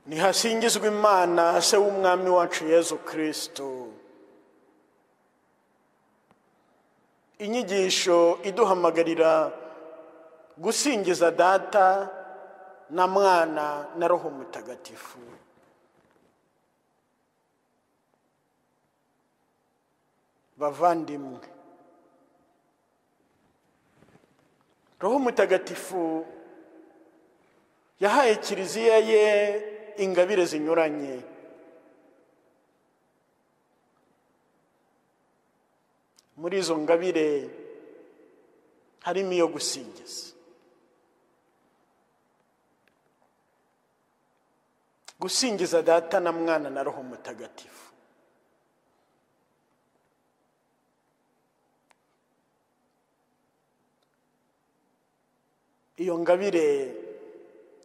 ntihasingizwe imana se w'umwami wacu yezu kirisito inyigisho iduhamagarira gusingiza data na mwana na roho mutagatifu bavandimwe roho mutagatifu yahaye kiliziya ye ingabire zinyuranye muri izo ngabire harimo iyo gusingiza gusingiza data na mwana na roho mutagatifu iyo ngabire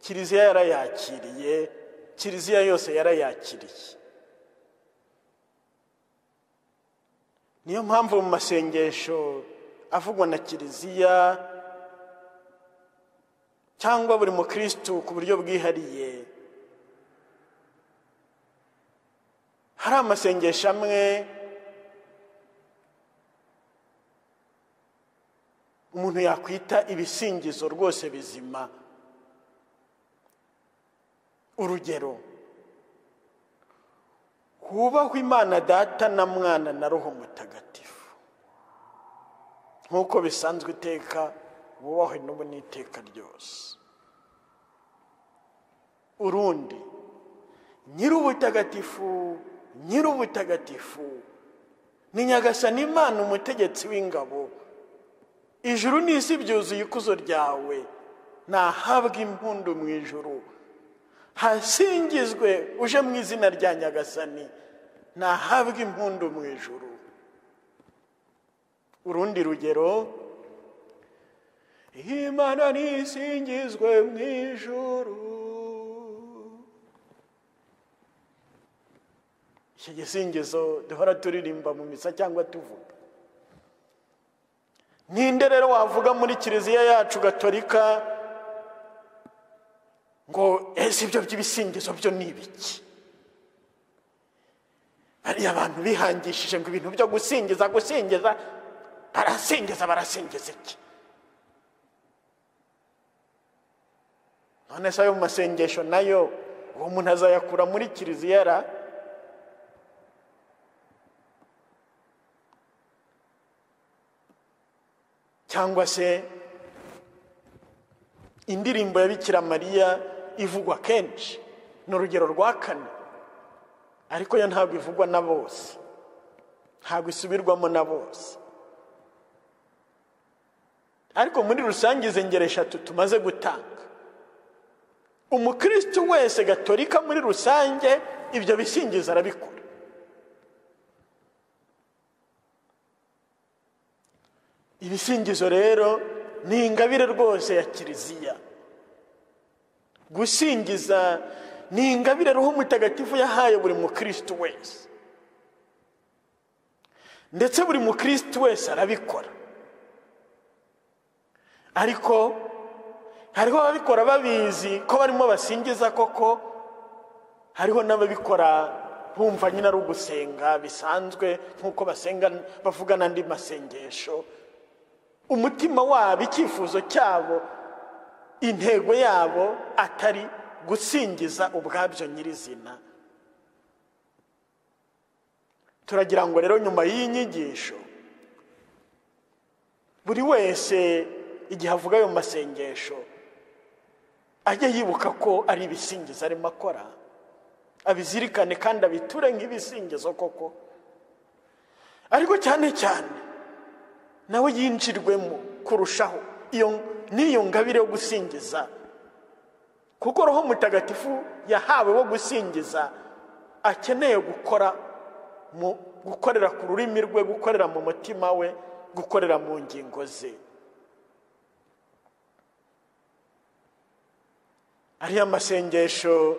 kiliziya yarayakiriye kiliziya yose yarayakiriye niyo mpamvu mu masengesho avugwa na kiliziya cyangwa buri mukirisitu ku buryo bwihariye hari amasengesho amwe umuntu yakwita ibisingizo rwose bizima urugero hubahwe imana data na mwana na roho mutagatifu nk'uko bisanzwe iteka wubahwe n'ubu n'iteka ryose urundi nyir'ubutagatifu nyir'ubutagatifu ni nyagasani imana umutegetsi w'ingabo ijuru n'isi byuzuye ikuzo ryawe nahabwa impundu mu ijuru hasingizwe uje mu izina rya nyagasani nahabwe impundu mu ijuru urundi rugero imana nisingizwe mu ijuru iki gisingizo duhora turirimba mu misa cyangwa tuvuga ninde rero wavuga muri kiliziya yacu gatolika ngo ese ibyo by'ibisingizo byo ni ibiki bariya abantu bihangishije ngo ibintu byo gusingiza gusingiza barasingiza barasingiza iki none se ayo mu masengesho nayo uwo muntu azayakura muri kiliziya ra cyangwa se indirimbo ya bikira mariya ivugwa kenshi ni urugero rwa kane ariko yo ntabwo ivugwa na bose ntabwo isubirwamo na bose ariko muri rusange izi ngero eshatu tumaze gutanga umukirisitu wese gatolika muri rusange ibyo bisingiza arabikora ibisingizo rero ni ingabire rwose ya kiliziya gusingiza ni ingabire roho mutagatifu yahaye buri mukirisitu wese ndetse buri mukirisitu wese arabikora ariko hariho ababikora babizi ko barimo basingiza koko hariho n'ababikora bumva nyine ari ugusenga bisanzwe nk'uko basenga bavuga n'andi masengesho umutima wabo icyifuzo cyabo intego yabo atari gusingiza ubwabyo nyirizina turagira ngo rero nyuma y'iyi nyigisho buri wese igihe avuga ayo masengesho ajye yibuka ko ari ibisingizo arimo akora abizirikane kandi abiture nk'ibisingizo koko ariko cyane cyane nawe yinjirwemo kurushaho iyo n'iyo ngabire yo gusingiza kuko roho mutagatifu yahawe wo gusingiza akeneye gukora mu gukorera ku rurimi rwe gukorera mu mutima we gukorera mu ngingo ze ariya masengesho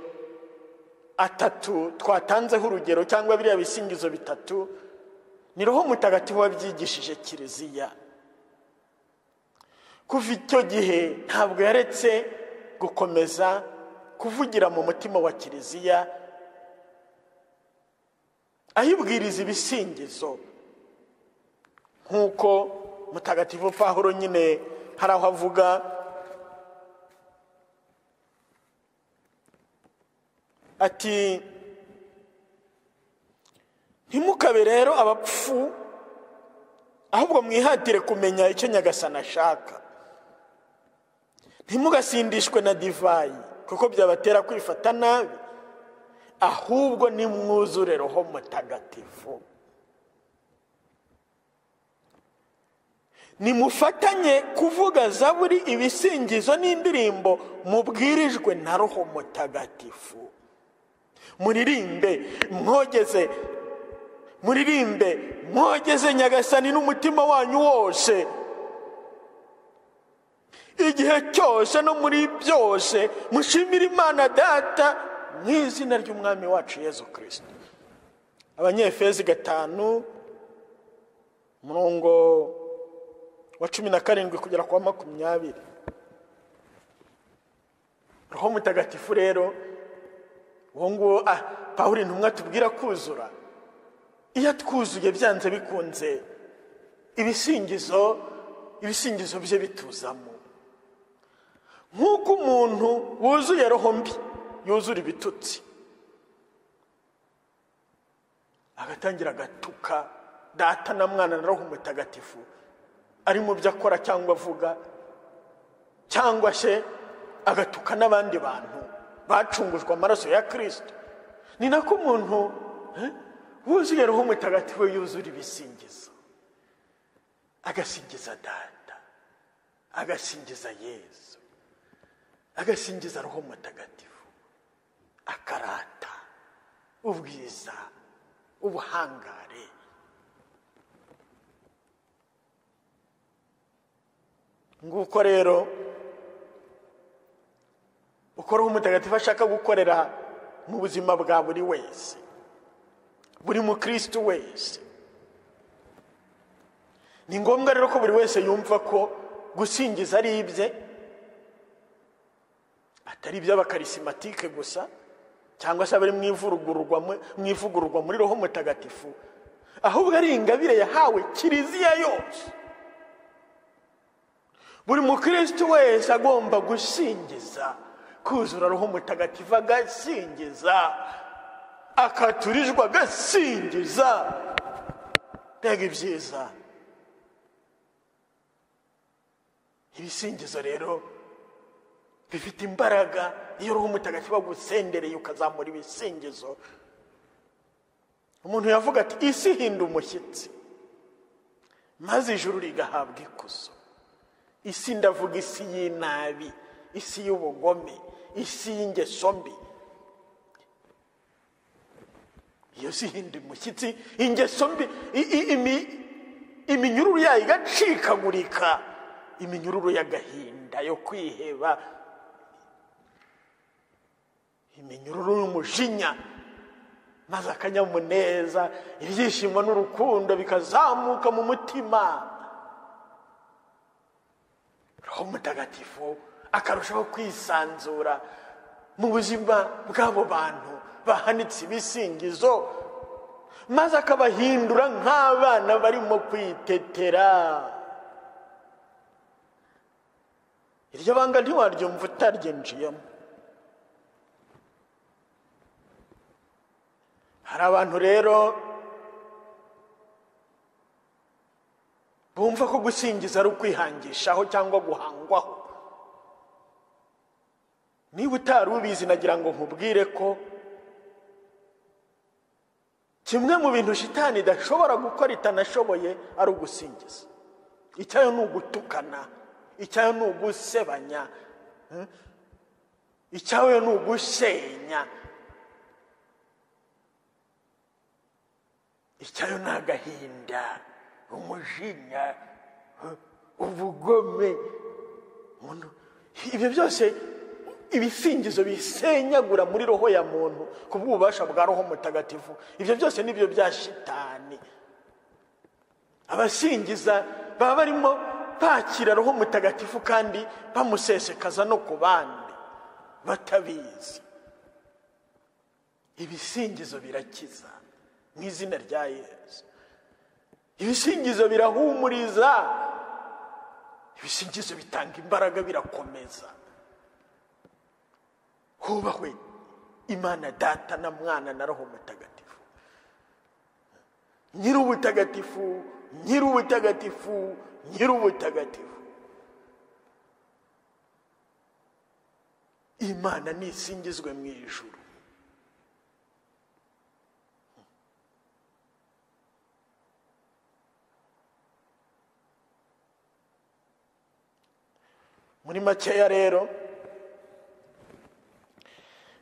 atatu twatanzeho urugero cyangwa biriya bisingizo bitatu ni roho mutagatifu wabyigishije kiliziya kuva icyo gihe ntabwo yaretse gukomeza kuvugira mu mutima wa kiliziya ahibwiriza ibisingizo nk'uko mutagatifu pahuro nyine hari aho avuga ati ntimukabe rero abapfu ahubwo mwihatire kumenya icyo nyagasana ashaka ntimugasindishwe na divayi kuko byabatera kwifata nabi ahubwo nimwuzure roho mutagatifu nimufatanye kuvuga zaburi ibisingizo n'indirimbo mubwirijwe na roho mutagatifu muririmbe mwogeze muririmbe mwogeze nyagasani n'umutima wanyu wose igihe cyose no muri byose mushimire imana data mu izina ry'umwami wacu yezu kirisiti abanyefezi gatanu umurongo wa cumi na karindwi kugera ku wa makumyabiri roho mutagatifu rero uwo nguwo ah paul intumwa tubwira kuzura iyo twuzuye byanze bikunze ibisingizo ibisingizo bye bituzamo nk'uko umuntu wuzuye roho mbi yuzura ibitutsi agatangira agatuka data na mwana na roho mutagatifu ari mu byo akora cyangwa avuga cyangwa se agatuka n'abandi bantu bacungujwe amaraso ya kirisito ni nako umuntu wuzuye roho mutagatifu yuzura ibisingizo agasingiza data agasingiza yezu agasingiza roho mutagatifu akarata ubwiza ubuhangare nguko rero uko roho mutagatifu ashaka gukorera mu buzima bwa buri wese buri mukirisitu wese ni ngombwa rero ko buri wese yumva ko gusingiza ari ibye atari iby'abakarisimantike gusa cyangwa se abari mu ivugururwa muri roho mutagatifu ahubwo ari ingabire yahawe kiliziya yose buri mukirisitu wese agomba gusingiza kuzura roho mutagatifu agasingiza akaturijwe agasingiza mbega ibyiza ibisingizo rero bifite imbaraga iyo roho mutagatifu agusendereye ukazamura ibisingizo umuntu yavuga ati isi hinda umushyitsi maze ijuru rigahabwa ikuzo isi ndavuga isi y'inabi isi y'ubugome isi y'ingeso mbi iyo si hinda umushyitsi ingeso mbi iminyururu yayo igacikagurika iminyururu y'agahinda yo kwiheba iminyururu y'umujinya maze akanyamuneza ibyishimo n'urukundo bikazamuka mu mutima roho mutagatifu akarushaho kwisanzura mu buzima bw'abo bantu bahanitse ibisingizo maze akabahindura nk'abana barimo kwitetera iryo banga ntiwaryumva utaryinjiyemo hari abantu rero bumva ko gusingiza ari ukwihangishaho cyangwa guhangwaho niba utari ubizi nagira ngo nkubwire ko kimwe mu bintu shitani idashobora gukora itanashoboye ari ugusingiza icyayo ni ugutukana icyayo ni ugusebanya icyayo ni ugusenya icyayo ni agahinda umujinya ubugome ibyo byose ibisingizo bisenyagura muri roho ya muntu ku bw'ububasha bwa roho mutagatifu ibyo byose nibyo bya shitani abasingiza baba barimo bakira roho mutagatifu kandi bamusesekaza no ku bandi batabizi ibisingizo birakiza mu izina rya yesu ibisingizo birahumuriza ibisingizo bitanga imbaraga birakomeza hubahwe imana data na mwana na roho mutagatifu nyir'ubutagatifu nyir'ubutagatifu nyir'ubutagatifu imana nisingizwe mu ijuru muri makeya rero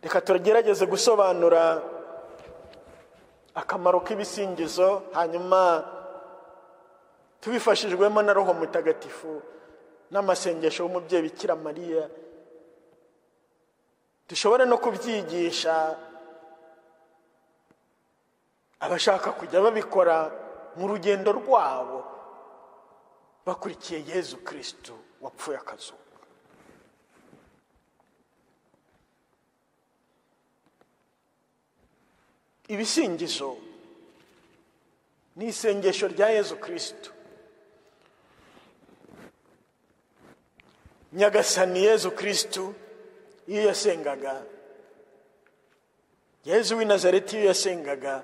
reka tugerageze gusobanura akamaro k'ibisingizo hanyuma tubifashijwemo na roho mutagatifu n'amasengesho y'umubyeyi bikira mariya dushobore no kubyigisha abashaka kujya babikora mu rugendo rwabo bakurikiye yezu kirisitu wapfuye akazuba ibisingizo ni isengesho rya yezu kirisitu nyagasani yezu kirisitu iyo yasengaga yezu w'i nazareti iyo yasengaga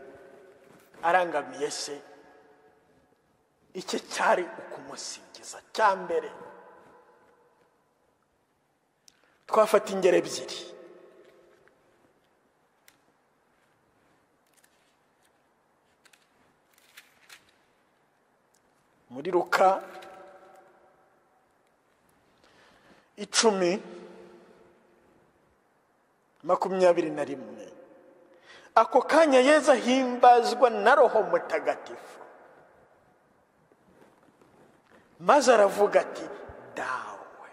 arangamiye se icye cyari ukumusingiza cya mbere twafata ingero ebyiri muri ruka icumi makumyabiri na rimwe ako kanya yezu ahimbazwa na roho mutagatifu maze aravuga ati dawe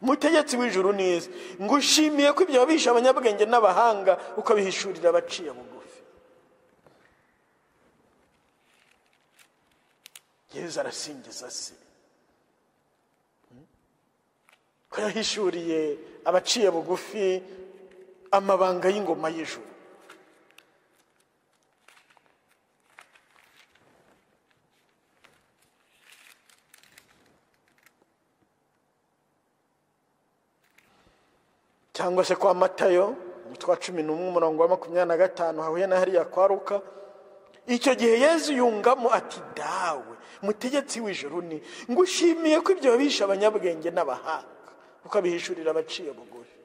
mutegetsi w'ijuru neza ngushimiye ko ibyo wabisha abanyabwenge n'abahanga ukabihishurira abaciye bugufi yezu arasingiza se ko yahishuriye abaciye bugufi amabanga y'ingoma y'ijuru cyangwa se kwa matayo umutwa cumi n'umwe umurongo wa makumyabiri na gatanu hahuye na hariya kwa ruka icyo gihe yezu yungamo ati dawe mutegetsi w'ijuru ni ngushimiye ko ibyo wabisha abanyabwenge n'abahanga ukabihishurira abaciye bugufi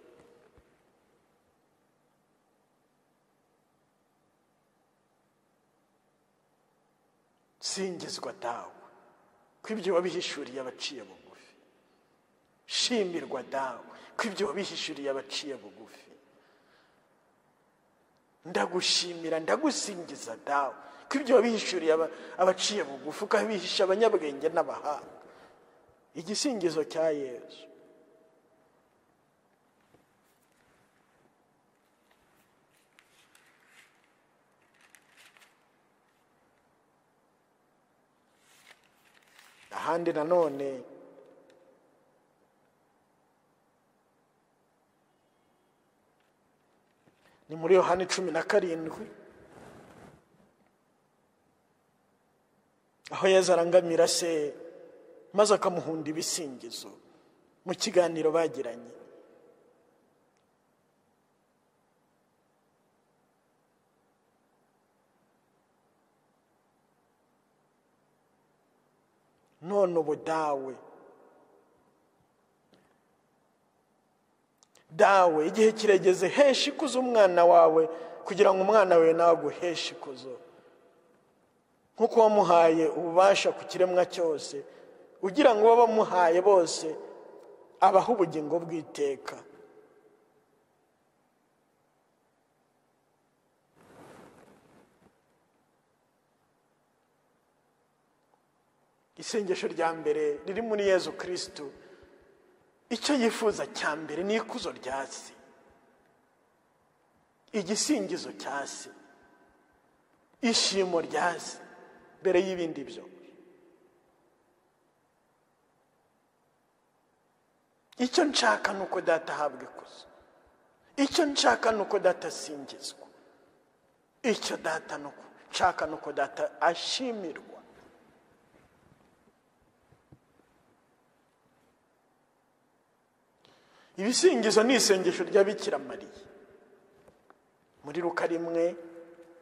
singizwa dawe ko ibyo wabihishuriye abaciye bugufi shimirwa dawe ko ibyo wabihishuriye abaciye bugufi ndagushimira ndagusingiza dawe ko ibyo wabihishuriye abaciye bugufi ukabihisha abanyabwenge n'abahanga igisingizo cya yezu ahandi nanone ni muri yohani cumi na karindwi aho yezu arangamira se maze akamuhunda ibisingizo mu kiganiro bagiranye none ubu dawe dawe igihe kirageze hesha ikuzo umwana wawe kugira ngo umwana wawe nawe aguheshe ikuzo nk'uko wamuhaye ububasha ku kiremwa cyose ugira ngo bamuhaye bose abaho ubugingo bw'iteka isengesho rya mbere riri muri yezu kirisitu icyo yifuza cya mbere ni ikuzo rya se igisingizo cya se ishimo rya se mbere y'ibindi byo icyo nshaka ni uko data ahabwa ikuzo icyo nshaka ni uko data asingizwa icyo data ni uko nshaka ni uko data ashimirwa ibisingizo ni isengesho rya Bikira mariya muri ruka rimwe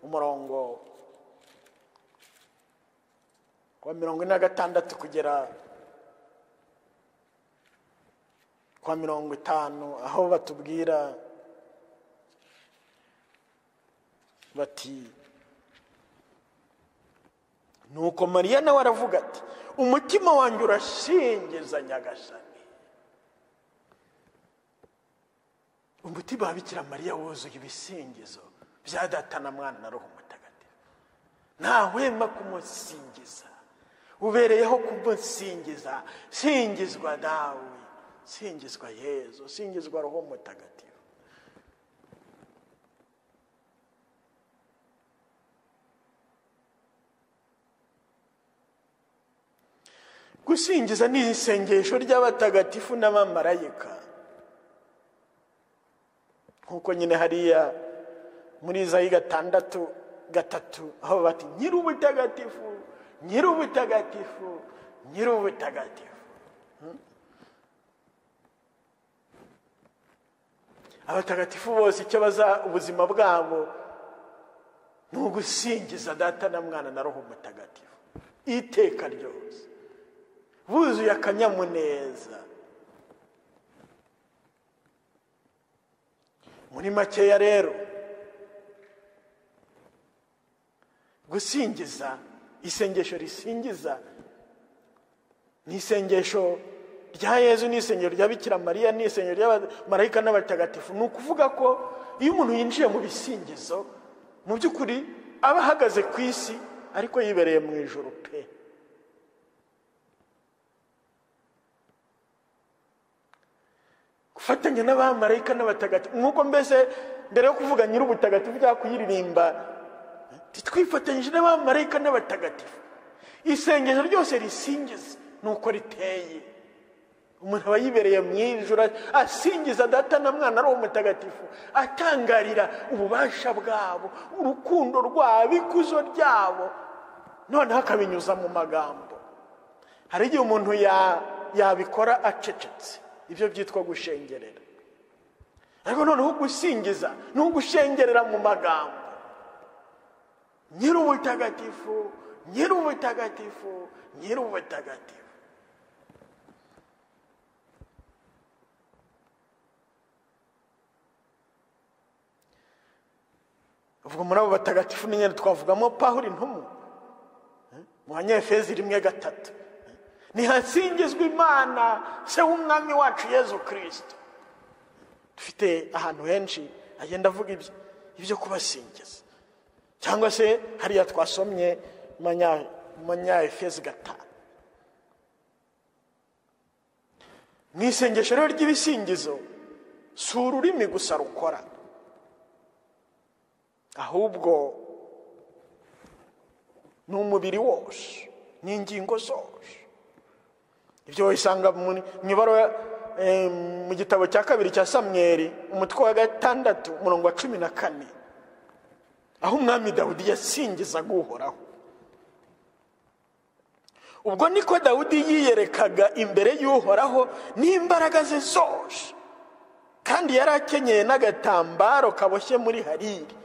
umurongo wa mirongo ine na gatandatu kugera kwa mirongo itanu aho batubwira bati nuko mariya nawe aravuga ati umutima wanjye urashingiza nyagasani umutima wa bikira mariya wuzuye ibisingizo bya data na mwana na roho mutagatifu ntahwema kumusingiza ubereyeho kumusingiza singizwa dawe singizwa yezu singizwa roho mutagatifu gusingiza ni isengesho ry'abatagatifu n'abamarayika nk'uko nyine hariya muri zayi gatandatu gatatu aho bati nyir'ubutagatifu nyir'ubutagatifu nyir'ubutagatifu abatagatifu bose icyo baza ubuzima bwabo ni ugusingiza data na mwana na roho mutagatifu iteka ryose buzuye akanyamuneza muri makeya rero gusingiza isengesho risingiza ni isengesho rya yezu ni isengero rya bikira mariya ni isengero ry'abamarayika n'abatagatifu ni ukuvuga ko iyo umuntu yinjiye mu bisingizo mu by'ukuri aba ahagaze ku isi ariko yibereye mu ijoro pe gufatanya n'abamarayika n'abatagatifu nk'uko mbese mbere yo kuvuga nyir'ubutagatifu bya kuyiririmba twifatanyije n'abamarayika n'abatagatifu isengesho ryose risingiza ni uko riteye umuntu aba yibereye mu ijoro asingiza data na mwana ari umutagatifu atangarira ububasha bwabo urukundo rwabo ikuzo ryabo noneho akabinyuza mu magambo hari igihe umuntu yabikora acecetse ibyo byitwa gushengerera ariko noneho gusingiza ni ugushengerera mu magambo nyir'ubutagatifu nyir'ubutagatifu nyir'ubutagatifu ubwo muri abo batagatifu nyine twavugamo pahuri intumu mu banyefezi rimwe gatatu ntihasingizwe imana se w'umwami wacu yezu kirisito dufite ahantu henshi agenda avuga ibyo kubasingiza cyangwa se hariya twasomye manyefezi gatanu mu isengesho rero ry'ibisingizo si ururimi gusa rukora ahubwo ni umubiri wose ni ingingo zose ibyo wisanga mu ibara mu gitabo cya kabiri cya samweri umutwe wa gatandatu umurongo wa cumi na kane aho umwami dawudi yasingizaga uhoraho ubwo niko dawudi yiyerekaga imbere y'uhoraho n'imbaraga ze zose kandi yari akenyeye n'agatambaro kaboshye muri hariri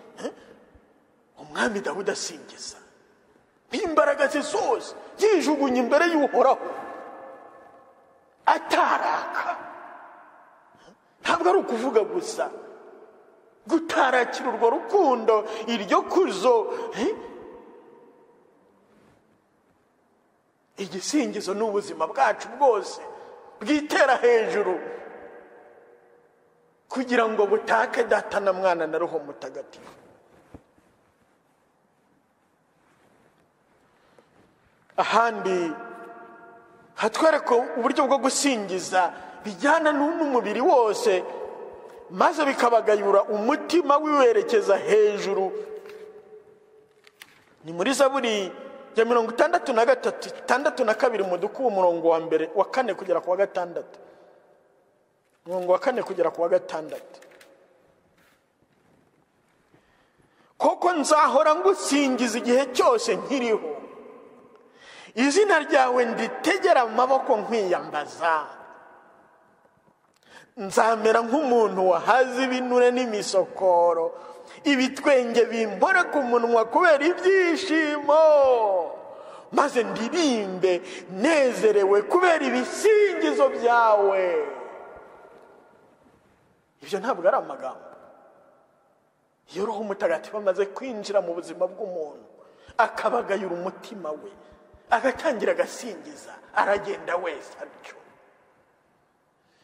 umwami dawudi asingiza n'imbaraga ze zose yijugunye imbere y'uhoraho ataraka ntabwo ari ukuvuga gusa gutarakira urwo rukundo iryo kuzo igisingizo ni ubuzima bwacu bwose bwitera hejuru kugira ngo butake data na mwana na roho mutagatifu ahandi hatwereka uburyo bwo gusingiza bijyana n'umubiri wose maze bikabagayura umutima wiwerekeza hejuru ni muri zaburi ya mirongo itandatu na gatatu itandatu na kabiri mu dukubu umurongo wa mbere wa kane kugera ku wa gatandatu umurongo wa kane kugera ku wa gatandatu koko nzahora ngusingiza igihe cyose nkiriho izina ryawe nditegera amaboko nkwiyambaza nzamera nk'umuntu wahaze ibinure n'imisokoro ibitwenge bimbore ku munwa kubera ibyishimo maze ndirimbe nezerewe kubera ibisingizo byawe ibyo ntabwo ari amagambo iyo uruhu umutagatifu amaze kwinjira mu buzima bw'umuntu akabagayura umutima we agatangira agasingiza aragenda wese atyo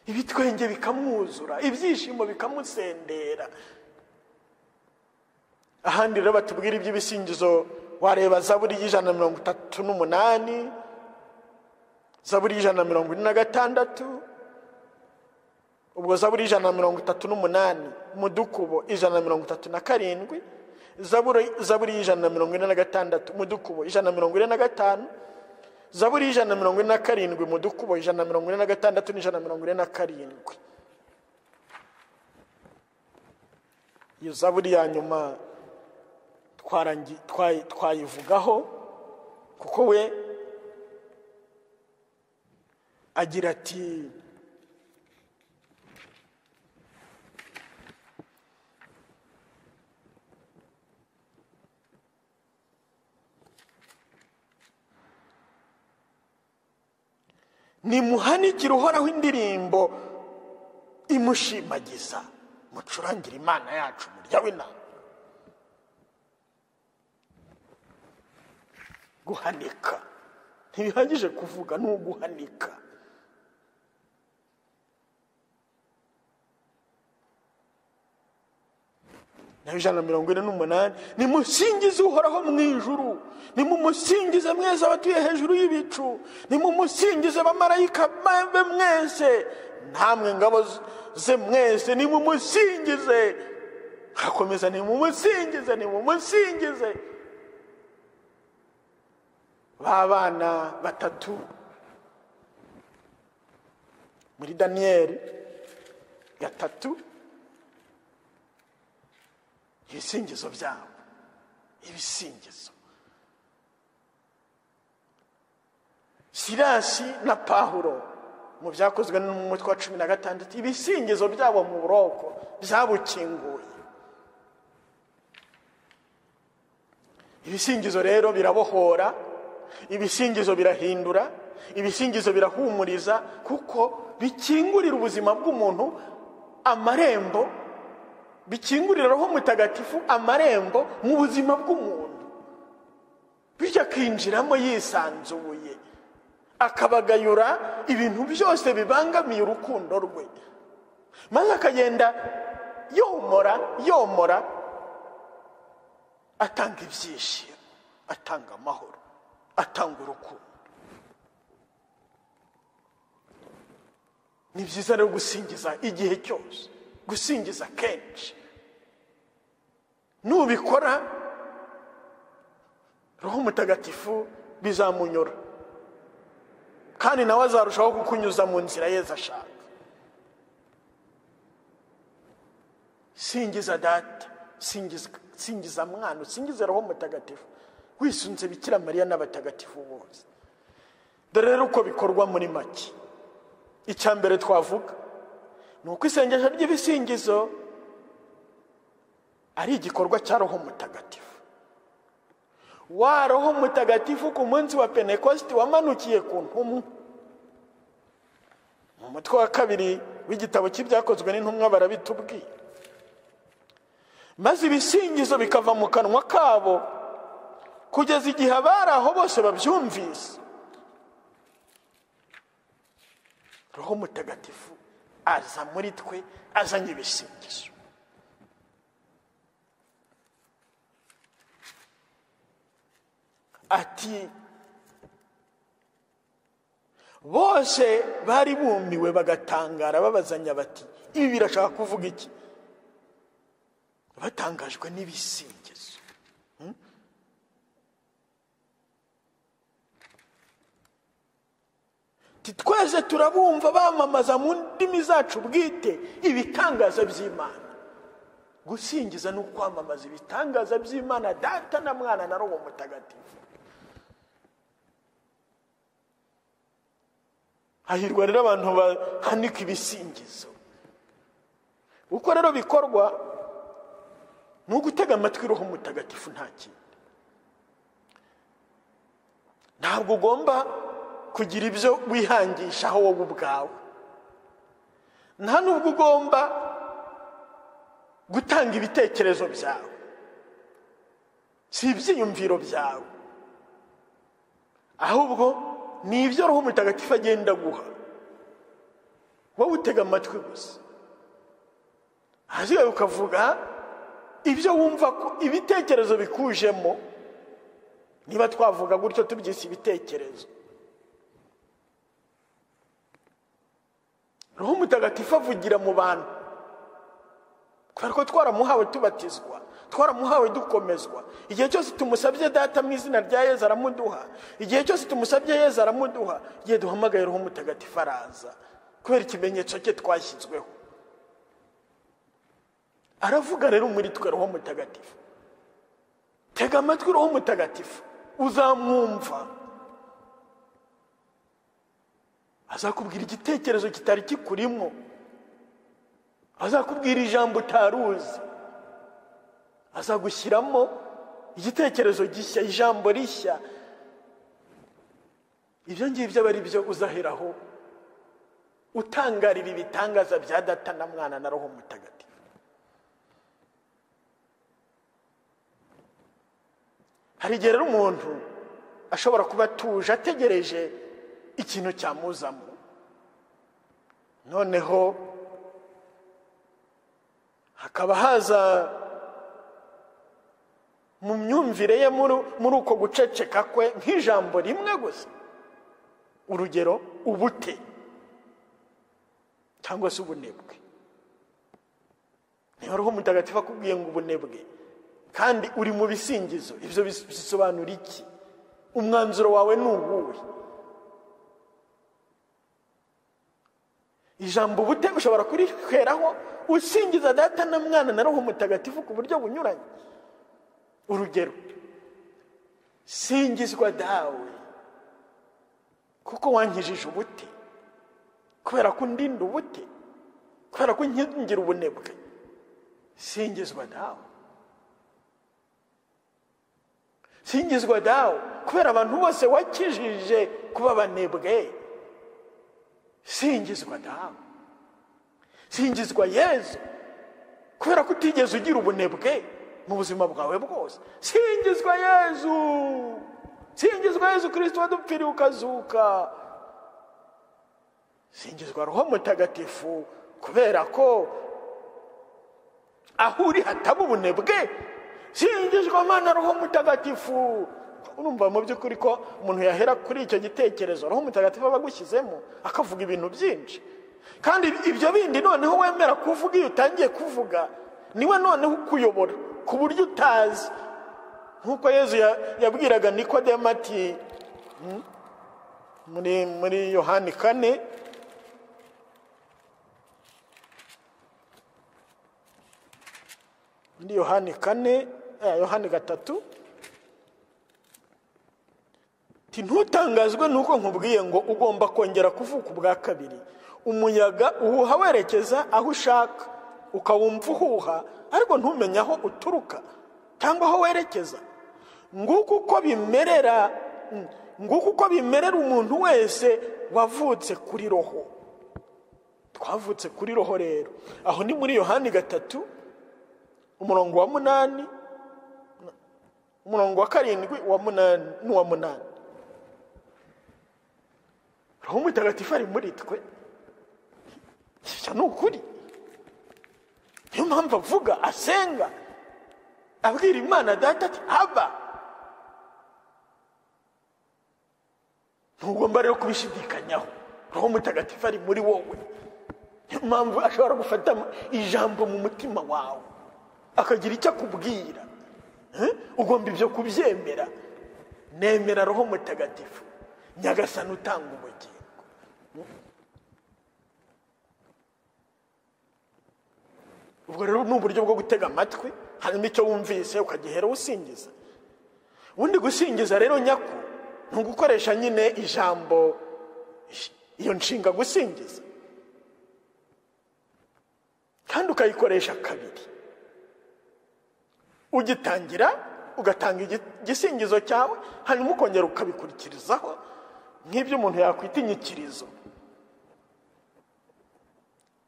ibitwenge bikamwuzura ibyishimo bikamusendera ahandi rero batubwira iby'ibisingizo wareba zaburi y'ijana na mirongo itatu n'umunani zaburi y'ijana na mirongo ine na gatandatu ubwo zaburi y'ijana na mirongo itatu n'umunani mudukubo ijana na mirongo itatu na karindwi zaburi zaburi y'ijana na mirongo ine na gatandatu mudukubo ijana na mirongo ine na gatanu zaburi y'ijana na mirongo ine na karindwi mudukubo ijana na mirongo ine na gatandatu n'ijana na mirongo ine na karindwi iyo zaburi ya nyuma twayivugaho kuko we agira ati nimuhanikire uhoraho indirimbo imushimagiza mucurangire imana yacu murya w'inama guhanika ntibihagije kuvuga ni uguhanika nawe ijana na mirongo ine n'umunani nimusingize uhoraho mu ijuru nimumusingize mwese abatuye hejuru y'ibicu nimumusingize bamarayika be mwese namwe ngabo ze mwese nimumusingize hakomeza nimumusingize nimumusingize ba bana batatu muri daniyeli gatatu ibisingizo byabo ibisingizo sirasi na pahuro mu byakozwe n'umutwe wa cumi na gatandatu ibisingizo byabo mu buroko byabukinguye ibisingizo rero birabohora ibisingizo birahindura ibisingizo birahumuriza kuko bikingurira ubuzima bw'umuntu amarembo bikingurira roho mutagatifu amarembo mu buzima bw'umuntu bityo akinjiramo yisanzuye akabagayura ibintu byose bibangamiye urukundo rwe maze akagenda yomora yomora atanga ibyishimo atanga amahoro atanga urukundo ni byiza rero gusingiza igihe cyose gusingiza kenshi nubikora roho mutagatifu bizamunyura kandi nawe azarushaho kukunyuza mu nzira yeza ashaka singiza data singiza mwana usingize roho mutagatifu wisunze bikira mariya n'abatagatifu bose dore rero uko bikorwa muri make icya mbere twavuga ni uko isengesho ry'ibisingizo ari igikorwa cya roho mutagatifu wa roho mutagatifu ku munsi wa penekositi wamanukiye ku ntumwa mu mutwe wa kabiri w'igitabo cy'ibyakozwe n'intumwa barabitubwira maze ibisingizo bikava mu kanwa kabo kugeza igihe abari aho bose babyumvise roho mutagatifu aza muri twe azanye ibisingizo ati bose bari bumiwe bagatangara babazanya bati ibi birashaka kuvuga iki batangajwe n'ibisingizo twese turabumva bamamaza mu ndimi zacu bwite ibitangaza by'imana gusingiza ni ukwamamaza ibitangaza by'imana data na mwana na robo mutagatifu hahirwa rero abantu bahanika ibisingizo uko rero bikorwa ni ugutega amatwi roho mutagatifu nta kindi ntabwo ugomba kugira ibyo wihangishaho wowe ubwawe nta n'ubwo ugomba gutanga ibitekerezo byawe si ibyiyumviro byawe ahubwo ni ibyo roho mutagatifu agenda guha wowe utega amatwi gusa ahasigaye ukavuga ibyo wumva ko ibitekerezo bikujemo niba twavuga gutyo tubyise ibitekerezo roho mutagatifu avugira mu bantu kubera ko twaramuhawe tubatizwa twaramuhawe dukomezwa igihe cyose tumusabye data mu izina rya yezu aramuduha igihe cyose tumusabye yezu aramuduha igihe duhamagaye roho mutagatifu araza kubera ikimenyetso cye twashyizweho aravuga rero muri twe roho mutagatifu tega amatwi roho mutagatifu uzamwumva azakubwira igitekerezo kitari kikurimo azakubwira ijambo utaruzi azagushyiramo igitekerezo gishya ijambo rishya ibyo ngibyo aba ari byo uzaheraho utangarira ibitangaza bya data na mwana na roho mutagatifu hari igihe rero umuntu ashobora kuba atuje ategereje ikintu cyamuzamo noneho hakaba haza mu myumvire ye muri uko guceceka kwe nk'ijambo rimwe gusa urugero ubute cyangwa se ubunebwe niba roho mutagatifu akubwiye ngo ubunebwe kandi uri mu bisingizo ibyo bisobanura iki umwanzuro wawe ni uwuwe ijambo ubute ushobora kuriheraho usingiza data na mwana na roho mutagatifu ku buryo bunyuranye urugero singizwa dawe kuko wankijije ubute kubera ko undinda ubute kubera ko nkingira ubunebwe singizwa dawe singizwa dawe kubera abantu bose wakijije kuba banebwe singizwa dawe singizwa yezu kubera ko utigeze ugira ubunebwe mu buzima bwawe bwose singizwa yezu singizwa yezu kirisito wadupfiriye ukazuka singizwa roho mutagatifu kubera ko aho uri hataba ubunebwe singizwa mana roho mutagatifu urumva mu by'ukuri ko umuntu yahera kuri icyo gitekerezo roho mutagatifu aba agushyizemo akavuga ibintu byinshi kandi ibyo bindi noneho wemera kuvuga iyo utangiye kuvuga niwe noneho ukuyobora ku buryo utazi nk'uko yezu yabwiraga nikodemu ati muri muri yohani kane muri yohani kane yohani gatatu ntutangazwe nuko nkubwiye ngo ugomba kongera kuvuka ubwa kabiri umuyaga uwuha werekeza aho ushaka ukawumva uhuha ariko ntumenye aho uturuka cyangwa aho werekeza nguko uko bimerera nguko uko bimerera umuntu wese wavutse kuri roho twavutse kuri roho rero aho ni muri yohani gatatu umurongo wa munani umurongo wa karindwi wa munani n'uwa munani roho mutagatifu ari muri twe ni ukuri niyo mpamvu avuga asenga abwira imana data ati aba ntugomba rero kubishidikanyaho roho mutagatifu ari muri wowe niyo mpamvu ashobora gufata ijambo mu mutima wawe akagira icyo akubwira ugomba ibyo kubyemera nemera roho mutagatifu nyagasana utanga ubugingo ubwo rero ni uburyo bwo gutega amatwi hanyuma icyo wumvise ukagihera usingiza ubundi gusingiza rero nyako ni ugukoresha nyine ijambo iyo nshinga gusingiza kandi ukayikoresha kabiri ugitangira ugatanga igi- igisingizo cyawe hanyuma ukongera ukabikurikizaho nk'ibyo umuntu yakwita inyikirizo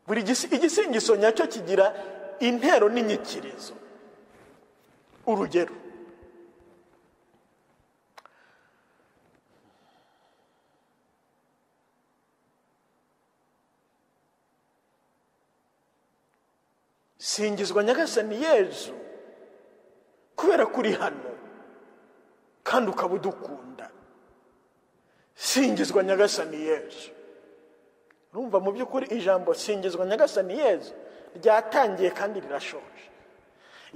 buri gisi- igisingizo nyacyo kigira intero n'inyikirizo urugero singizwa nyagasani yezu kubera ko uri hano kandi ukaba udukunda singizwa nyagasani yezu urumva mu by'ukuri ijambo singizwa nyagasani yezu ryatangiye kandi rirashoje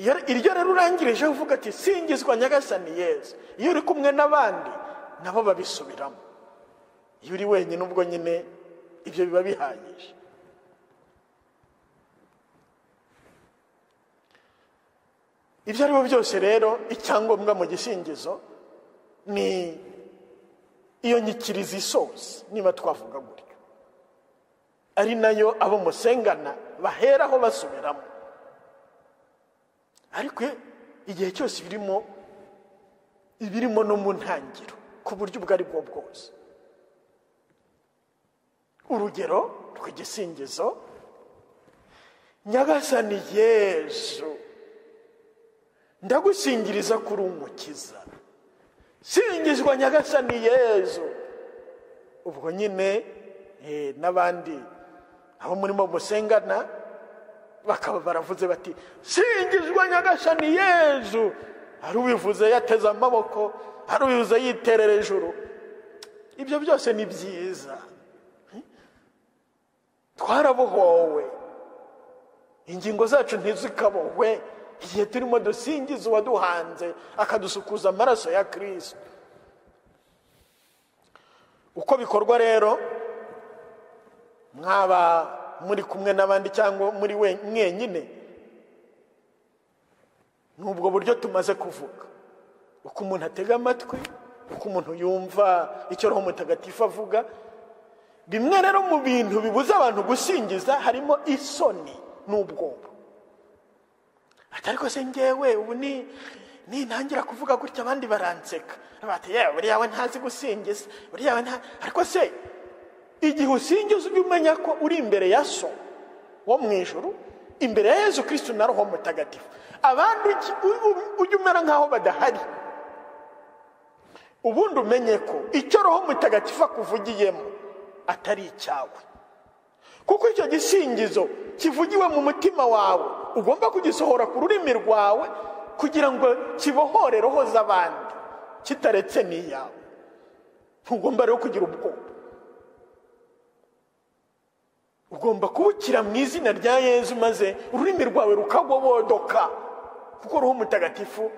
Iyo- iryo rero urangirejeho uvuga ati singizwa nyagasani yezu iyo uri kumwe n'abandi nabo babisubiramo iyo uri wenyine ubwo nyine ibyo biba bihagije ibyo ari byo byose rero icyangombwa mu gisingizo ni iyo nyikirizo isoza niba twavuga gutyo ari nayo abo musengana baheraho basubiramo ariko igihe cyose ibirimo ibirimo no mu ntangiro ku buryo ubwo ari bwo bwose urugero rw'igisingizo nyagasani yezu ndagusingiriza kuri umukiza singizwa nyagasani yezu ubwo nyine eh, n'abandi abo murimo musengana bakaba baravuze bati singizwa nyagasani yezu hari ubivuze yateze amaboko hari ubivuze yiterera ejuru ibyo byose ni byiza twarabohowe ingingo zacu ntizikabohwe igihe turimo dusingiza uwaduhanze akadusukuza amaraso ya kirisito uko bikorwa rero mwaba muri kumwe n'abandi cyangwa muri we- mwenyine ni ubwo buryo tumaze kuvuga uko umuntu atega amatwi uko umuntu yumva icyo roho mutagatifu avuga bimwe rero mu bintu bibuza abantu gusingiza harimo isoni n'ubwoba ati ariko se ngewe ubu ni nintangira kuvuga gutya abandi baranseka bati yewe buriya we ntazi gusingiza buriya we nta ariko se igihe usingiza ujye umenya ko uri imbere ya so wo mu ijuru imbere ya yezu kirisito na roho mutagatifu abandi ujye- u- u- ujye umera nk'aho badahari ubundi umenye ko icyo roho mutagatifu akuvugiyemo atari icyawe kuko icyo gisingizo kivugiwe mu mutima wawe ugomba kugisohora ku rurimi rwawe kugira ngo kibohore roho z'abandi kitaretse n'iyawe ntugomba rero kugira ubwoba ugomba kubukira mu izina rya yezu maze ururimi rwawe rukagobodoka kuko roho mutagatifu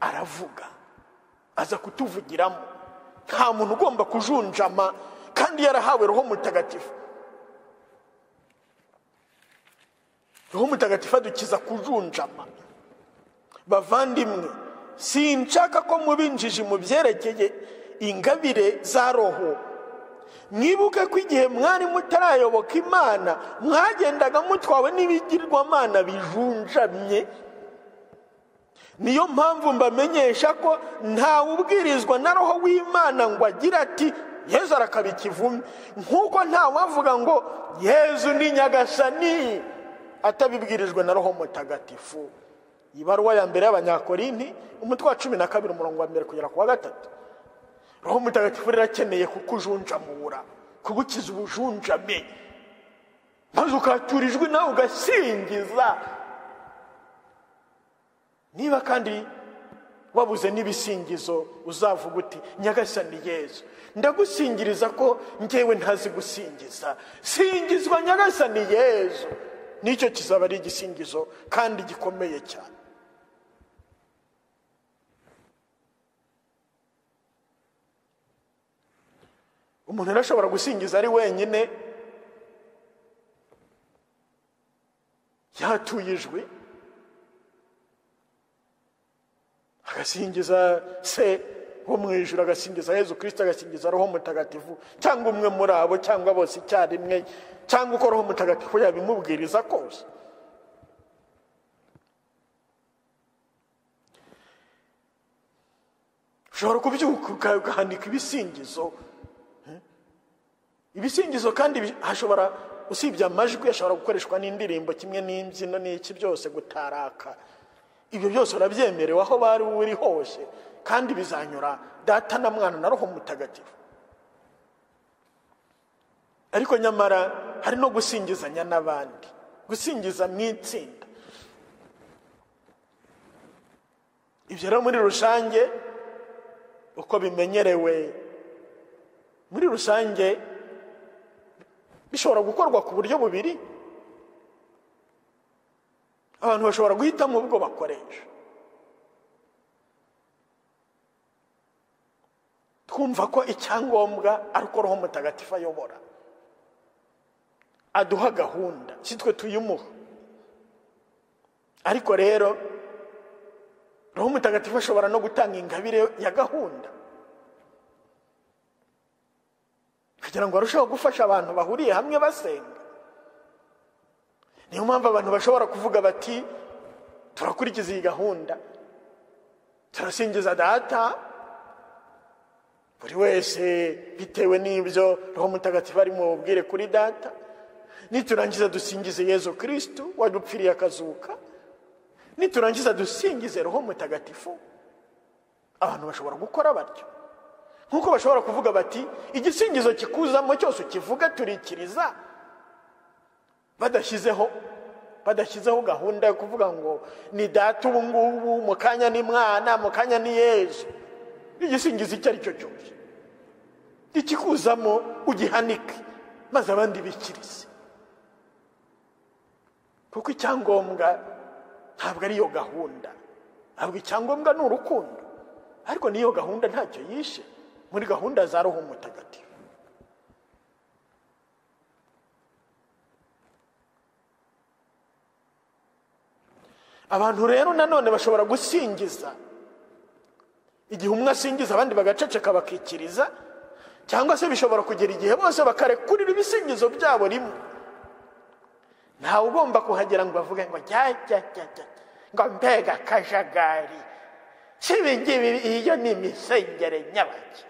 aravuga aza kutuvugiramo nta muntu ugomba kujunjama kandi yarahawe roho mutagatifu roho mutagatifu adukiza kujunjama bavandimwe sinshaka ko muba injiji mu byerekeye ingabire za roho mwibuke ko igihe mwari mutarayoboka imana mwagendaga mutwawe n'ibigirwamana bijunjamye niyo mpamvu mbamenyesha ko ntawe ubwirizwa na roho w'imana ngo agire ati yezu arakaba ikivume nk'uko ntawavuga ngo yezu ni nyagasani atabibwirijwe na roho mutagatifu ibaruwa ya mbere y'abanyakorinti umutwe wa cumi na kabiri umurongo wa mbere kugera ku wa gatatu roho mutagatifu rirakeneye kukujunjamura kugukiza ubujunjame maze ukatura ijwi nawe ugasingiza niba kandi wabuze n'ibisingizo uzavuga uti nyagasani yezu ndagusingiriza ko ngewe ntazi gusingiza singizwa nyagasani yezu nicyo kizaba ari igisingizo kandi gikomeye cyane umuntu arashobora gusingiza ari wenyine yatuye ijwi agasingiza se wo mu ijoro agasingiza yezu kirisita agasingiza roho mutagatifu cyangwa umwe muri abo cyangwa bose icyarimwe cyangwa uko roho mutagatifu yabimubwiriza kose ushobora kubyuka ugahanika ibisingizo ibisingizo kandi hashobora usibye amajwi ashobora gukoreshwa n'indirimbo kimwe n'imbyino n'iki byose gutaraka ibyo byose urabyemerewe aho bari uri hose kandi bizanyura data na mwana na roho mutagatifu ariko nyamara hari no gusingizanya n'abandi gusingiza mu itsinda ibyo rero muri rusange uko bimenyerewe muri rusange bishobora gukorwa ku buryo bubiri abantu bashobora guhitamo ubwo bakoresha twumva ko icyangombwa ari uko roho mutagatifu ayobora aduha gahunda si twe tuyimuha ariko rero roho mutagatifu ashobora no gutanga ingabire ya gahunda kugira ngo arusheho gufasha abantu bahuriye hamwe basenga niyo mpamvu abantu bashobora kuvuga bati turakurikiza iyi gahunda turasingiza data buri wese bitewe n'ibyo roho mutagatifu ari mu bubwire kuri data niturangiza dusingize yezu kirisitu wadupfiriye akazuka niturangiza dusingize roho mutagatifu abantu bashobora gukora batyo nk'uko bashobora kuvuga bati igisingizo kikuzamo cyose ukivuga turikiriza badashyizeho badashyizeho gahunda yo kuvuga ngo ni data ubu ngubu mu kanya ni mwana mu kanya ni yezu igisingizo icyo ari cyo cyose ikikuzamo ugihanike maze abandi bikirize kuko icyangombwa ntabwo ari iyo gahunda ntabwo icyangombwa ni urukundo ariko n'iyo gahunda ntacyo yishe muri gahunda za roho mutagatifu abantu rero nanone bashobora gusingiza igihe umwe asingiza abandi bagaceceka bakikiriza cyangwa se bishobora kugera igihe bose bakarekurira ibisingizo byabo rimwe ntawe ugomba kuhagera ngo bavuge ngo jya jya jya jya ngo mbega akajagari si ibingibi iyo ni imisengere nyabaki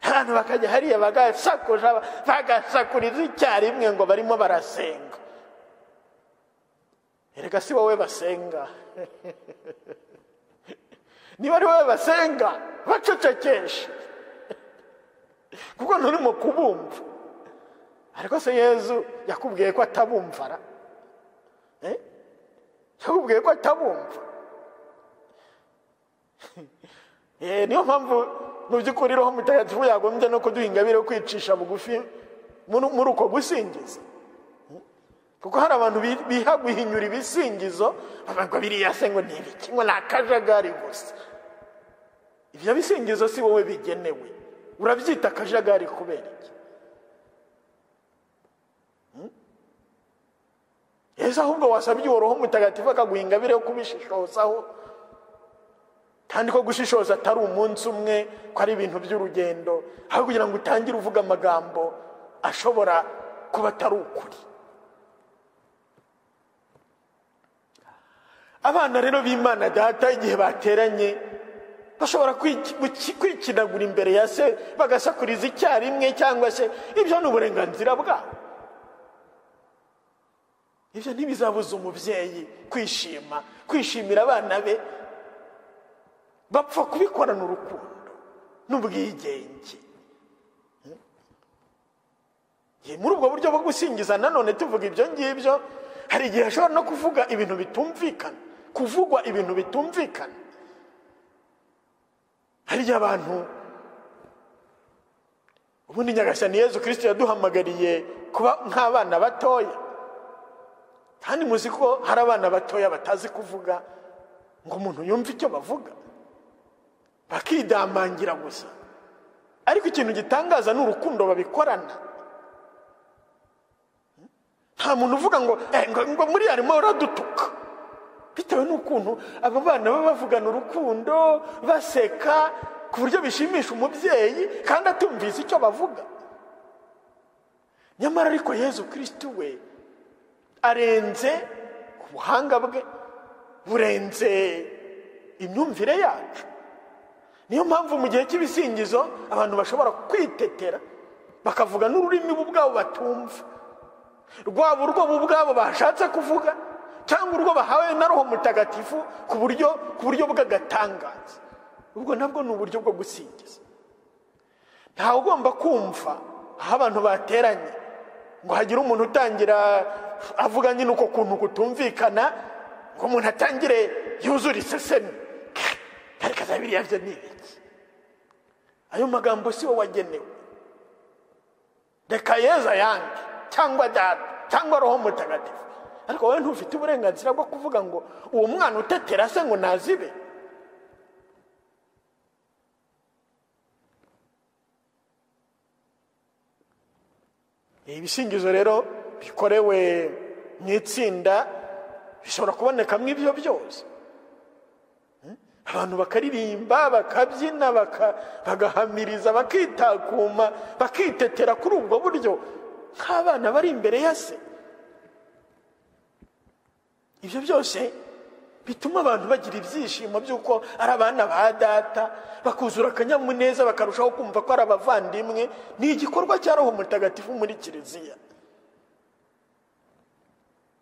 abantu bakajya hariya bagasakuza bagasakuriza icyarimwe ngo barimo barasenga erega si wowe basenga niba ari wowe basenga bacecekeshe kuko nturimo kubumva ariko se yezu yakubwiye ko atabumvara yakubwiye ko atabumva niyo mpamvu mu by'ukuri roho mutagatifu yagombye no kuduha ingabire yo kwicisha bugufi muri uko gusingiza kuko hari abantu biha guhinyura ibisingizo bavuga biriya se ngo ni ibiki ngo ni akajagari gusa ibyo bisingizo si wowe bigenewe urabyita akajagari kubera iki yesu ahubwo wasabye uwo roho mutagatifu akaguha ingabire yo kubishishozaho kandi ko gushishoza atari umunsi umwe ko ari ibintu by'urugendo aho kugira ngo utangire uvuga amagambo ashobora kuba atari ukuri abana rero b'imana data igihe bateranye bashobora kwikinagura imbere ya se bagasakuriza icyarimwe cyangwa se ibyo ni uburenganzira bwabo ibyo ntibizabuza umubyeyi kwishima kwishimira abana be bapfa kubikorana urukundo n'ubwigenge muri ubwo buryo bwo gusingiza nanone tuvuga ibyo ngibyo hari igihe ashobora no kuvuga ibintu bitumvikana kuvugwa ibintu bitumvikana hari igihe abantu ubundi nyagashyira ni yezu kirisiti yaduhamagariye kuba nk'abana batoya kandi muzi ko hari abana batoya batazi kuvuga ngo umuntu yumve icyo bavuga bakidamangira gusa ariko ikintu gitangaza ni urukundo babikorana nta muntu uvuga ngo "Eh, ngo ngo muri harimo uradutuka bitewe n'ukuntu aba bana baba bavugana urukundo baseka ku buryo bishimisha umubyeyi kandi atumvise icyo bavuga nyamara ariko yezu kirisitu we arenze ubuhanga bwe burenze imyumvire yacu niyo mpamvu mu gihe cy'ibisingizo abantu bashobora kwitetera bakavuga n'ururimi bo ubwabo batumva rwaba urwo bo ubwabo bashatse kuvuga cyangwa urwo bahawe na roho mutagatifu ku buryo ku buryo bw'agatangaza ubwo nabwo ni uburyo bwo gusingiza ntawe ugomba kumva aho abantu bateranye ngo hagire umuntu utangira avuga nyine uko kuntu kutumvikana ngo umuntu atangire yuzure isesemi ariko za biriya byo ni ibiki ayo magambo si wowe wagenewe reka yeza yange cyangwa data cyangwa roho mutagatifu ariko wowe ntufite uburenganzira bwo kuvuga ngo uwo mwana utetera se ngo nazibe ibisingizo rero bikorewe mu itsinda bishobora kubonekamo ibyo byose abantu bakaririmba bakabyina baka- bagahamiriza bakitakuma bakitetera kuri ubwo buryo nk'abana bari imbere ya se ibyo byose bituma abantu bagira ibyishimo by'uko ari abana ba data bakuzura akanyamuneza bakarushaho kumva ko ari abavandimwe ni igikorwa cya roho mutagatifu muri kiliziya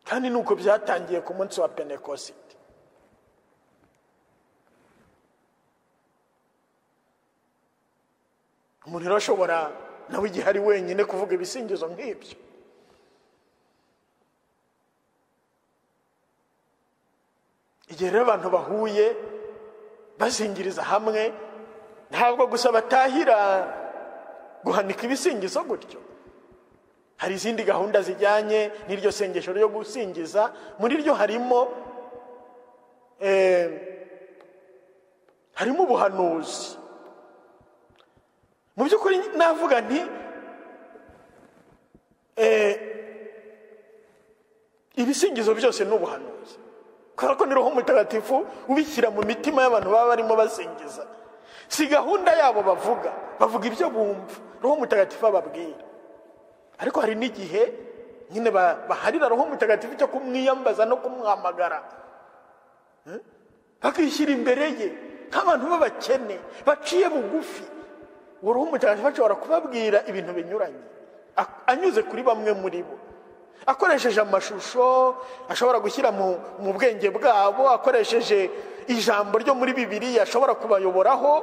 kandi ni uko byatangiye ku munsi wa penekosite umuntu rero ashobora nawe igihe ari wenyine kuvuga ibisingizo nk'ibyo igihe rero abantu bahuye bazingiriza hamwe ntabwo gusa batahira guhanika ibisingizo gutyo hari izindi gahunda zijyanye n'iryo sengesho ryo gusingiza muri ryo harimo eh, harimo ubuhanuzi mu by'ukuri navuga nti eh, ibisingizo byose ni ubuhanuzi kubera ko ni roho mutagatifu ubishyira mu mitima y'abantu baba barimo basingiza si gahunda yabo bavuga bavuga ibyo bumva roho mutagatifu ababwira ariko hari n'igihe nyine ba- baharira roho mutagatifu cyo kumwiyambaza no kumwamagara Hmm? bakishyira imbere ye nk'abantu b'abakene baciye bugufi uwo roho mutagatifu ashobora kubabwira ibintu binyuranye a- anyuze kuri bamwe muri bo akoresheje amashusho ashobora gushyira mu mu bwenge bwabo akoresheje ijambo ryo muri bibiriya ashobora kubayoboraho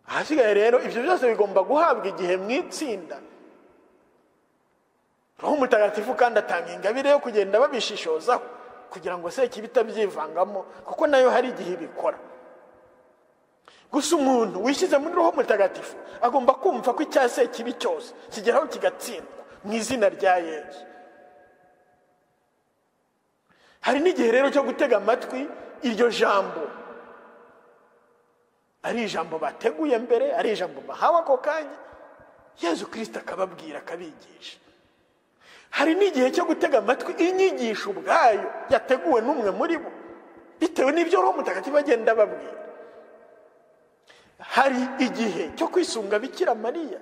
ahasigaye rero ibyo byose bigomba guhabwa igihe mu itsinda roho mutagatifu kandi atanga ingabire yo kugenda babishishozaho kugira ngo se ikibi itabyivangamo kuko nayo hari igihe ibikora gusa umuntu wishyize muri roho mutagatifu agomba kumva ko icyaha se kibi cyose kigeraho kigatsindwa mu izina rya yesu hari n'igihe rero cyo gutega amatwi iryo jambo ari ijambo bateguye mbere ari ijambo bahawe ako kanya yezu kirisita akababwira akabigisha hari n'igihe cyo gutega amatwi inyigisho ubwayo yateguwe n'umwe muri bo bitewe n'ibyo roho mutagatifu agenda ababwira hari igihe cyo kwisunga bikira mariya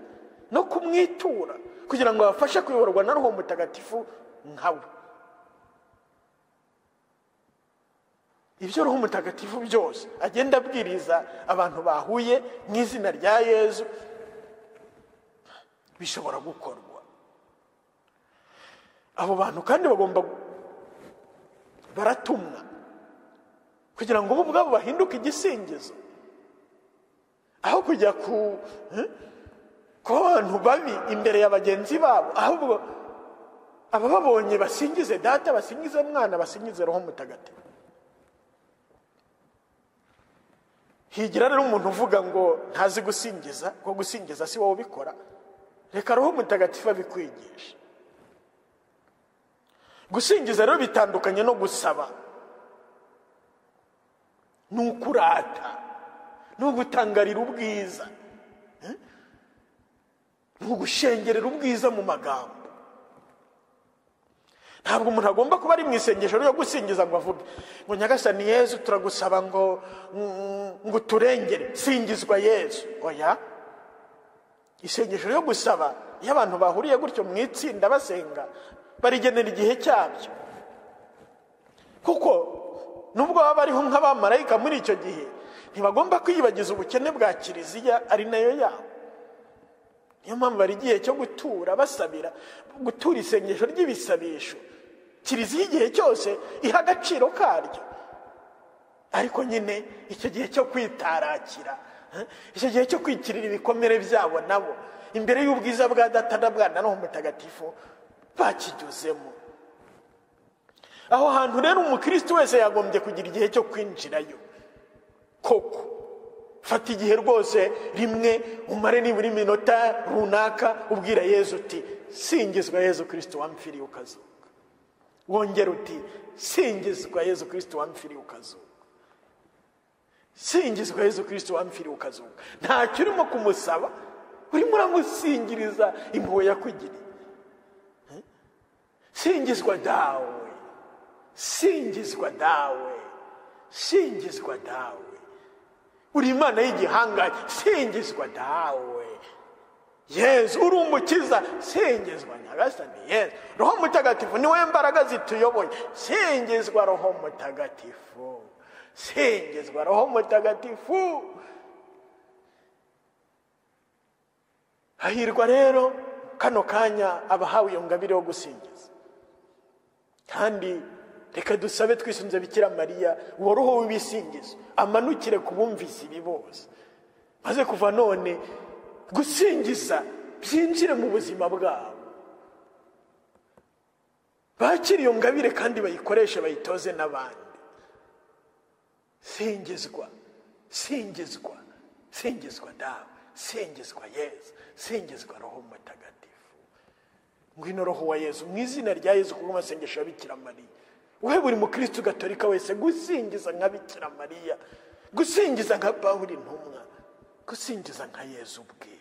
no kumwitura kugira ngo abafashe kuyoborwa na roho mutagatifu nkawe ibyo roho mutagatifu byose agenda abwiriza abantu bahuye mu izina rya yezu bishobora gukorwa abo bantu kandi bagomba baratumwa kugira ngo bo ubwabo bahinduke igisingizo aho kujya ku eh, kuba abantu babi imbere ya bagenzi babo ahubwo abababonye basingize data basingize mwana basingize roho mutagatifu higira rero umuntu uvuga ngo ntazi gusingiza ko gusingiza si wowe ubikora reka roho mutagatifu abikwigisha gusingiza rero bitandukanye no gusaba ni ukurata ni ugutangarira ubwiza Eh? ni ugushengerera ubwiza mu magambo ntabwo umuntu agomba kuba ari mu isengesho ryo gusingiza ngo avuge ngo nyagasani yezu turagusaba ngo mm, ngo uturengere singizwa yezu oya isengesho ryo gusaba iyo abantu bahuriye gutyo mu itsinda basenga barigenera igihe cyabyo kuko nubwo baba bariho nk'abamarayika muri icyo gihe ntibagomba kwiyibagiza ubukene bwa kiliziya ari nayo yabo niyo mpamvu bari igihe cyo gutura basabira gutura isengesho ry'ibisabisho kiliziya igihe cyose iha agaciro karyo ariko nyine icyo gihe cyo kwitarakira eh, icyo gihe cyo kwikirira ibikomere byabo nabo imbere y'ubwiza bwa data na bwana roho mutagatifu bakinyuzemo aho hantu rero umukristo wese yagombye kugira igihe cyo kwinjirayo koko fata igihe rwose rimwe umare nibura iminota runaka ubwira yezu uti singizwa yezu kirisito wamfiriye ukazuka wongera uti singizwa yezu kirisito wamfiriye ukazuka singizwa yezu kirisito wamfiriye ukazuka ntacyo urimo kumusaba urimo uramusingiriza impuhwe yakugiriye Eh? singizwa dawe singizwa dawe singizwa dawe uri imana y'igihangange singizwa dawe yezu uri umukiza singizwa nyagasani yezu roho mutagatifu niwe mbaraga zituyoboye singizwa roho mutagatifu singizwa roho mutagatifu hahirwa rero kano kanya abahawe iyo ngabire yo gusingiza kandi reka dusabe twisunze bikira mariya woroho w'ibisingizo amanukire ku bumvise ibi bose maze kuva none gusingiza byinjire mu buzima bwabo bakire iyo ngabire kandi bayikoreshe bayitoze n'abandi singizwa singizwa singizwa dawe singizwa yezu singizwa roho mutagatifu ngwino roho wa yezu mu izina rya yezu ku bw'amasengesho ya bikira mariya wowe buri mukristo gatolika wese gusingiza nka bikira mariya gusingiza nka pawuri intumwa gusingiza nka yezu ubwe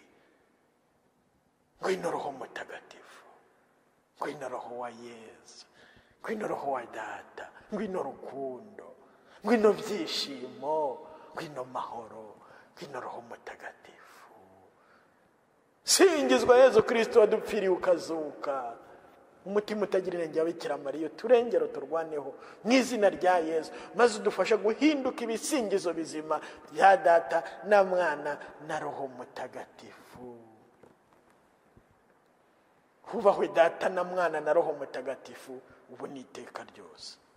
ngwino roho mutagatifu ngwino roho wa yezu ngwino roho wa data ngwino rukundo ngwino byishimo ngwino mahoro ngwino roho mutagatifu singizwa yezu kirisito wadupfiriye ukazuka umutima utagira irengero bikira mariya uturengero turwaneho mu izina rya yezu maze udufashe guhinduka ibisingizo bizima bya data na mwana na roho mutagatifu hubahwe data na mwana na roho mutagatifu ubu ni iteka ryose